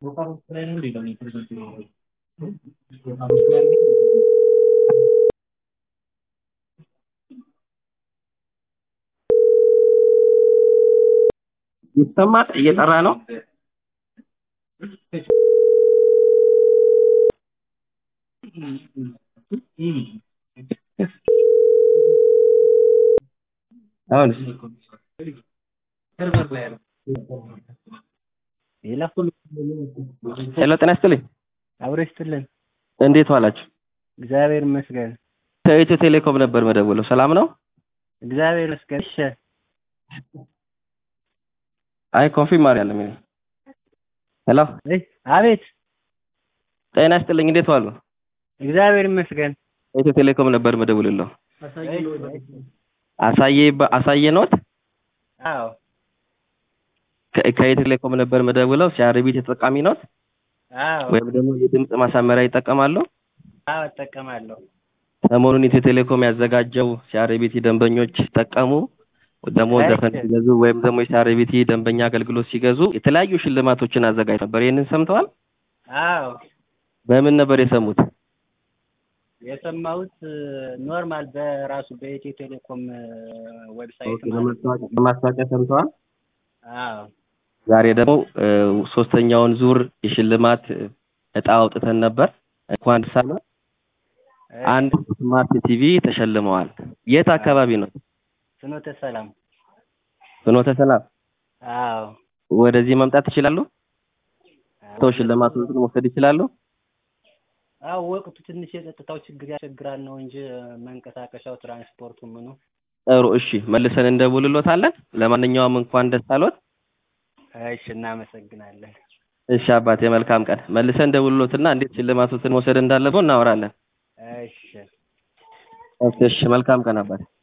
ይሰማል? እየጠራ ነው። አሁንስ ሄሎ፣ ጤና ይስጥልኝ። አብሮ ይስጥልን። እንዴት ዋላችሁ? እግዚአብሔር ይመስገን። ከኢትዮ ቴሌኮም ነበር መደወለው። ሰላም ነው? እግዚአብሔር ይመስገን። እሺ፣ አይ ኮንፊርም አድርጋለሁ። ምን ሄሎ፣ እይ፣ አቤት። ጤና ይስጥልኝ። እንዴት ዋሉ? እግዚአብሔር ይመስገን። ኢትዮ ቴሌኮም ነበር መደወልለው። አሳየ አሳየ ኖት አዎ፣ ከ- ከኢትዮ ቴሌኮም ነበር መደውለው። ሲአርቢት ተጠቃሚ ኖት አዎ፣ ወይም ደግሞ የድምፅ ማሳመሪያ ይጠቀማሉ? አዎ፣ እጠቀማለሁ። ሰሞኑን ኢትዮ ቴሌኮም ያዘጋጀው ሲአርቢቲ ደንበኞች ሲጠቀሙ ደግሞ አይ፣ ዘፈን ሲገዙ ወይም ደግሞ የሲአርቢቲ ደንበኛ አገልግሎት ሲገዙ የተለያዩ ሽልማቶችን አዘጋጅ ነበር። ይህንን ሰምተዋል? አዎ፣ በምን ነበር የሰሙት? የሰማሁት ኖርማል በራሱ በኢትዮ ቴሌኮም ዌብሳይት ማለት ነው። በማስታወቂያ ሰምተዋል? አዎ፣ ዛሬ ደግሞ እ፣ ሶስተኛውን ዙር የሽልማት እጣ አውጥተን ነበር። እንኳን ደስ አለ። አንድ ስማርት ቲቪ ተሸልመዋል። የት አካባቢ ነው? ፍኖተ ሰላም። ፍኖተ ሰላም። አዎ፣ ወደዚህ መምጣት ይችላሉ? ሰው ሽልማቱን መውሰድ ይችላሉ? አዎ፣ ወቅቱ ትንሽ የጸጥታው ችግር ያስቸግራል ነው እንጂ መንቀሳቀሻው ትራንስፖርቱ ምኑ ጥሩ እሺ፣ መልሰን እንደውልሎታለን። ለማንኛውም እንኳን ደስ አሎት። እሺ፣ እናመሰግናለን። እሺ አባቴ፣ መልካም ቀን። መልሰን እንደውልሎትና እንዴት ሽልማቱን መውሰድ እንዳለበው እናወራለን። እሺ። እሺ፣ መልካም ቀን አባቴ።